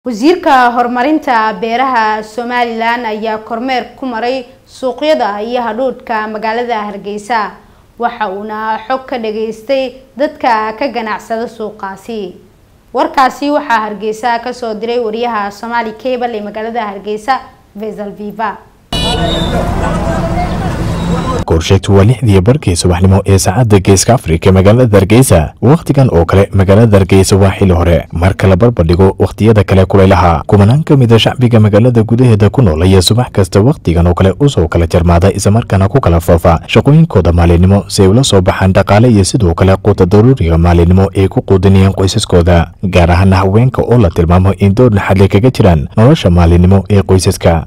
wasiirka horumarinta beeraha somalilan ayaa kormeer ku maray suuqyada iyo hadhuudhka magaalada hargeysa waxa uuna xog ka dhageystay dadka ka ganacsada suuqaasi warkaasi waxaa hargeysa kasoo diray wariyaha somaali cable ee magaalada hargeysa vesal viva goorsheegtu waa lixdii barkii subaxnimo ee saacadda geeska afrika magaalada hargeysa wakhtigan oo kale magaalada hargeysa waa xili hore marka la barbardhigo wakhtiyada kale kulaylaha kumanaan ka mida shacbiga magaalada gudaheeda ku nool ayaa subax kasta wakhtigan oo kale usoo kala jarmaada islamarkaana ku kala foofa shaqooyinkooda maalinimo si ay ula soo baxaan dhaqaale iyo sidoo kale quuta daruuriga maalinimo ay ku quudinayaan qoysaskooda gaar ahaana haweenka oo la tilmaamo in door naxadle kaga jiraan nolosha maalinimo ee qoysaska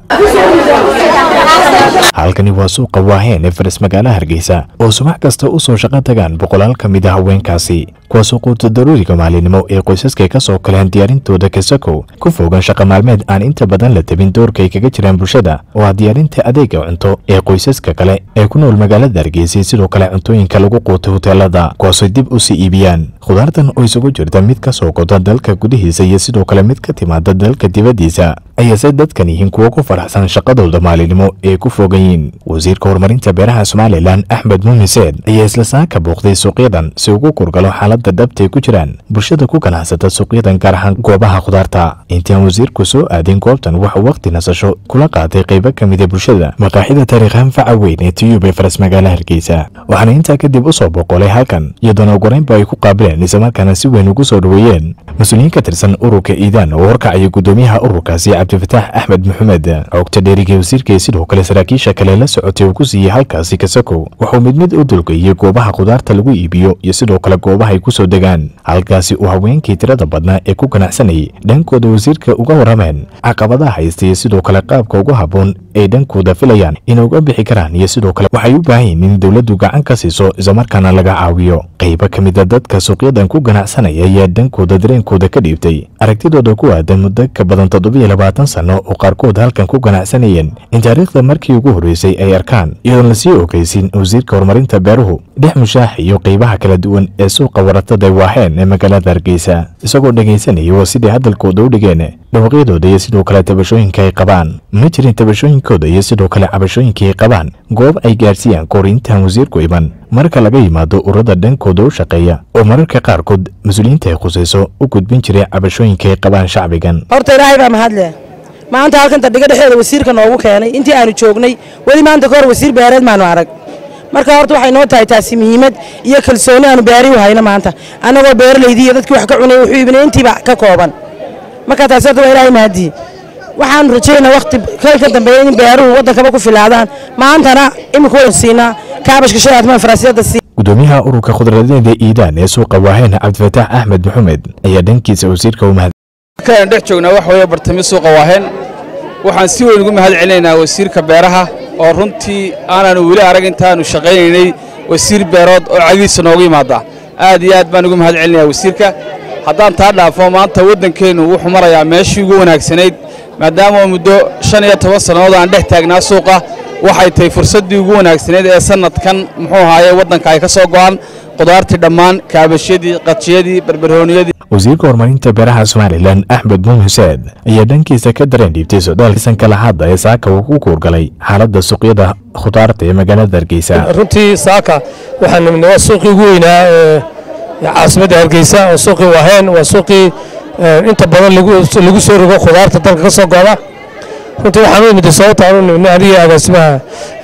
halkani waa suuqa waaheen ee faris magaalaha hargeysa oo subax kasta u soo shaqo tagaan boqolaal ka mid a haweenkaasi kuwaasoo quuta daruuriga maalinimo ee qoysaskay ka soo kaleen diyaarintooda kasakow ku fogan shaqa maalmeed aan inta badan la tabin doorkay kaga jiraan bulshada oo ah diyaarinta adeega cunto ee qoysaska kale ee ku nool magaalada hargeysa sidoo kale cuntooyinka lagu quuta hoteelada kuwaasoo dib u sii iibiyaan khudaartan oo isugu jirta mid ka soo goda dalka gudihiisa iyo sidoo kale mid ka timaada dalka dibaddiisa ayaase dadkan yihiin kuwo ku faraxsan shaqadooda maalinimo ee ku fogan yihiin wasiirka horumarinta beeraha somalilan axmed muumin seed ayaa isla saaka booqday suuqyadan si ugu kurgalo xaaladda dhabtay ku jiraan bulshada ku ganacsata suuqyadan gaar ahaan goobaha khudaarta intii aan wasiirku soo aadin goobtan waxuu wakhti nasasho kula qaatay qaybo ka mida bulshada maqaaxida taariikhaan faca weyn ee tiyub ee faras magaala hargeysa waxaana intaa kadib u soo boqolay halkan iyadoona ugoreynba ay ku qaabileen islamarkaana si weyn ugu soo dhoweeyeen mas-uuliyiin ka tirsan ururka iidaan oo horkacaya guddoomiyaha ururkaasi cabdifataax axmed maxamed xogta dheeriga wasiirka sidoo kale saraakiisha kale la socotay uu ku siiyey halkaasi kasakow wuxuu mid mid u dulgeeyey goobaha khudaarta lagu iibiyo iyo sidoo kale goobaha ay ku soo degaan halkaasi uu haweenkii tirada badnaa ee ku ganacsanayay dhankooda wasiirka uga warrameen caqabadaha haysta iyo sidoo kale qaabka ugu habboon ay dhankooda filayaan inay uga bixi karaan iyo sidoo kale waxay u baahan yihiin in dowladdu gacan ka siiso islamarkaana laga caawiyo qaybo ka mida dadka suuqyadan ku ganacsanaya ayaa dhankooda dareenkooda ka dhiibtay aragtidooda ku aadan muddo ka badan toddobiyo labaatan sanno oo qaarkood halkan ku ganacsanayeen in taariikhda markii ugu horreysay ay arkaan iyadoon lasii ogeysin wasiirka horumarinta beeruhu dhex mushaax iyo qaybaha kala duwan ee suuqa waratada waaheen ee magaalada hargeysa isagoo dhegaysanaya waa siday hadalkooda u dhigeen dhawaqyadooda iyo sidoo kale tabashooyinka ay qabaan ma jirin tabashooyinkooda iyo sidoo kale cabashooyinka ay qabaan goob ay gaarsiiyaan kahor intaan wasiirku iman marka laga yimaado ururada dhankooda u shaqeeya oo mararka qaarkood mas-uuliyiinta ay khusayso u gudbin jiray cabashooyinka ay qabaan shacbigan horta ilaahay baa mahadleh maanta halkanta dhiga dhexeeda wasiirka noogu keenay intii aanu joognay weli maanta ka hor wasiir beereed maanu arag marka horta waxay noo tahay taasi muhiimad iyo kalsooni aanu beeri u hayno maanta annagoo beeralaydii iyo dadkii wax ka cunay wuxuu iibinay intiiba ka kooban marka taasi horta waa ilaahay mahadii waxaanu rajaynaa wakhti kal ka dambeeya in beeruhu waddankaba ku filaadaan maantana imika waynu siinaa kaabashka shay aadmaan faraasiyadda sii gudoomiyaha ururka khudradeeda iidaan ee suuqa waaheen cabdifataax axmed maxamed ayaa dhankiisa wasiirka u mahad markaan dhex joognaa wax weeye bartami suuqa waaheen waxaan si weyn ugu mahad celinaynaa wasiirka beeraha oo runtii aanaanu weli arag intaanu shaqaynaynay wasiir beerood oo cagiisa noogu yimaada aad iyo aad baan ugu mahad celinayaa wasiirka haddaan taa dhaafo maanta waddankeennu wuxuu marayaa meeshii ugu wanaagsanayd maadaama muddo shan iyo toban sannadood aan dhex taagnaa suuqa waxay tahay fursaddii ugu wanaagsanayd ee sannadkan muxuu ahaaye waddanka ay ka soo go'an qudaartii dhammaan kaabashyadii qadjiyadii barbarooniyadii wasiirka horumarinta beeraha somalilan axmed muumin seed ayaa dhankiisa ka dareen dhiibtay socdaalkiisan kala hadda ee saaka uu ku kuurgalay xaaladda suuqyada khudaarta ee magaalada hargeysa runtii saaka waxaan nimidnay waa suuqii ugu weynaa ee caasimadda hargeysa oo suuqii waaheen waa suuqii inta badan lagu soo rogo khudaarta dalka ka soo go'da runtii waxaan u imid sababta aan u nimidnay aniga agaasimaha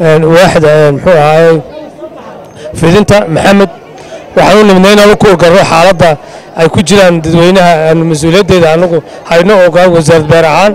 waaxda muxuu ahaay fidinta maxamed waxaan u nimidnay inaan u kuurgalno xaaladda ay ku jiraan dadweynaha aanu mas-uuliyaddeeda anagu hayno ogaan wasaarad beer ahaan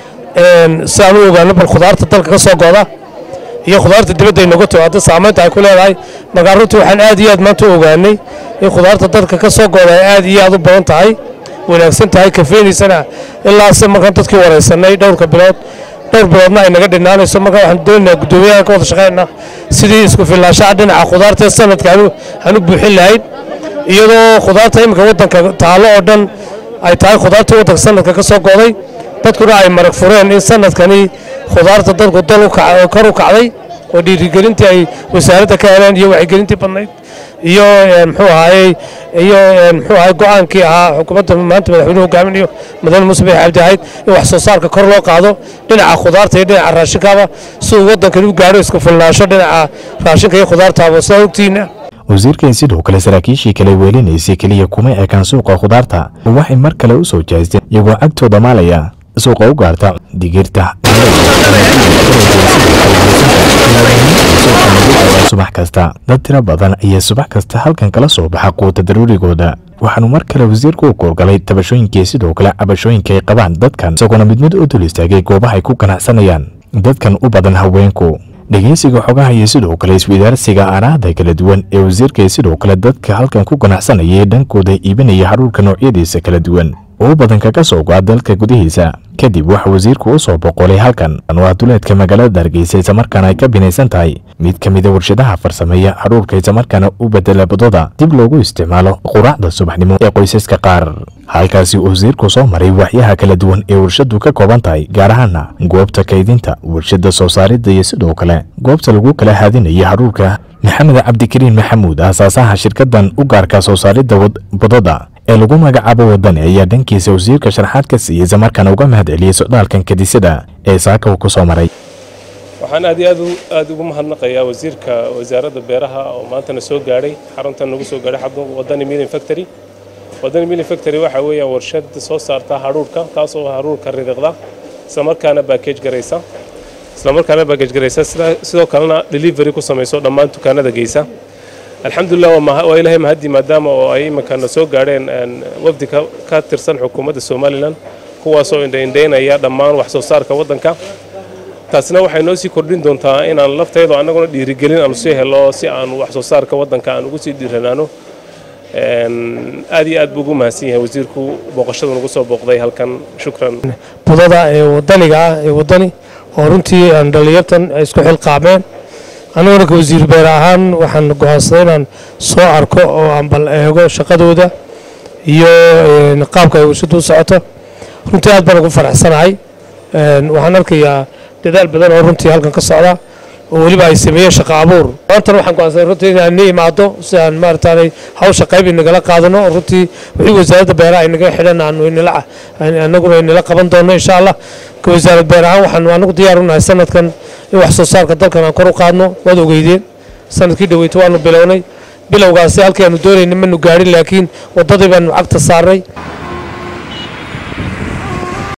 si aan u ogaano bal khudaarta dalka ka soo go'da iyo khudaarta dibadda ay noga timaado saamaynta ay ku leedahay markaa runtii waxaan aad iyo aad maanta u ogaanay in khudaarta dalka ka soo go'da ay aad iyo aad u badan tahay wanaagsan tahay kafeynaysana ilaase markaan dadkii waraysanay dhowrka bilood dhowr biloodna ay naga dhinaanayso markaa waxaan doonaynaa guddoomiyahan ka wada shaqaynaa sidii isku filnaashaha dhinaca khudaarta sanadka aan u buuxin lahayn iyadoo khudaarta iminka waddanka taallo oo dhan ay tahay khudaartii waddanka sanadka ka soo go'day dadkuna ay marag fureen in sanadkani khudaarta dalku dal kor u kacday oo dhiirigelintii ay wasaaradda ka heleen iyo wacyigelintii badnayd iyo muxuu ahaayey iyo muxuu ahaay go-aankii ahaa xukuumadda maanta madaxweynuhu hogaaminayo mudane muuse bixi cabdi ahayd in wax soo saarka kor loo qaado dhinaca khudaarta iyo dhinaca raashinkaaba si uu waddankan u gaadho iska fulnaasho dhinaca raashinka iyo khudaartaaba sidaa ogtiina wasiirkan sidoo kale saraakiishii kale weelinaysay keliya kuma ekaan suuqa khudaarta waxay mar kale u soo jeesteen iyagoo cagtooda maalaya suuqa u gaarta digirta subax kasta dad tiro badan ayaa subax kasta halkan kala soo baxa quuta daruurigooda waxaanu mar kale wasiirku u koorgalay tabashooyinkii sidoo kale cabashooyinka ay qabaan dadkan isagoona mid mid u dul istaagay goobaha ay ku ganacsanayaan dadkan u badan haweenku dhegeysiga xogaha iyo sidoo kale iswadaarsiga aaraahda kala duwan ee wasiirka sidoo kale dadka halkan ku ganacsanaya dhankooda iibinaya hadhuurka noocyadiisa kala duwan oo badan kaga soo go'a dalka gudihiisa kadib waxa wasiirku u soo boqolay halkan waa duleedka magaalada hargeysa islamarkaana ay ka binaysan tahay mid ka mida warshadaha farsameeya hadhuurka islamarkaana u bedela badada dib loogu isticmaalo quraacda subaxnimo ee qoysaska qaar halkaasi wasiirku soo maray waxyaha kala duwan ee warshadu ka kooban tahay gaar ahaana goobta kaydinta warshada soo saaridda iyo sidoo kale goobta lagu kala haadinaya hadhuurka maxamed cabdikariin maxamuud aasaasaha shirkadan u gaarka soo saaridda badada ee lagu magacaabo wadani ayaa dhankiisa wasiirka sharaxaad ka siiyey islamarkaana uga mahad celiyey socdaalkan kadisada ee saaka uu ku soo maray waxaan aad iyo aad aad ugu mahadnaqayaa wasiirka wasaaradda beeraha oo maantana soo gaadhay xaruntan nagu soo gaadhay xarunta wadani milling factory wadani milling factory waxa weeyaan warshad soo saarta hadhuurka taas oo hadhuurka ridiqda islamarkaana backage garaysa islamarkaana backage garaysa sidoo kalena delivery ku samayso dhammaan dukaanada geysa alxamdulilah waa ilaahay mahadii maadaama oo ay iminkana soo gaadheen wafdi ka tirsan xukuumadda somalilan kuwaasoo indhaindhaynaya dhammaan wax soo saarka waddanka taasina waxay noo sii kordhin doontaa inaan lafteedu annaguna dhiirigelin aanu sii helo si aanu wax soo saarka waddanka aan ugu sii dhiiranaano aad iyo aad buu ugu mahadsan yahay wasiirku booqashadu nagu soo booqday halkan shukran budada ee wadaniga ah ee wadani oo runtii aan dhallinyartan ay isku xilqaameen aniguna ka wasiir beer ahaan waxaan go'aansaday inaan soo arko oo aan bal eego shaqadooda iyo qaabka ay warshadu u socoto runtii aad baan ugu faraxsanahay waxaan arkayaa dadaal badan oo runtii halkan ka socda oo weliba ay sameeyeen shaqo abuur maantana waxaan go'aansaday runtii inaan ni imaado si aan maarataanay hawsha qayb inagala qaadano oo runtii wixii wasaaradda beeraha ay naga xidhan aanu inala annaguna inala qaban doono insha allah ka wasaarad beer ahaan waxaanu anagu diyaar u nahay sanadkan in wax soo saarka dalkan aan kor u qaadno waad ogeydeen sanadkii dhaweyta waanu bilownay bilowgaasi halkii aanu doonayna manu gaadhin laakiin waddadii baanu cagta saarnay